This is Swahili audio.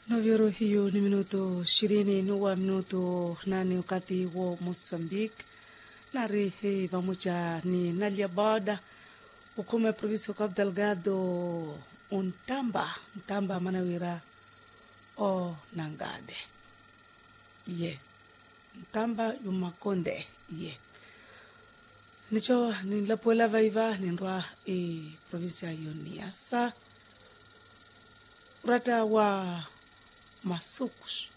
Novyoro hiyo ni minuto ishirini nuwa minuto nane wakati wa Mozambique nari he pamoja ni Nalia Boda ukome provinsi wa Cabo Delgado untamba ntamba manawira o nangade ye ntamba yumakonde ye nicho nilapuela vaiva nindwa e provinsia hiyo ni asa urata wa masukus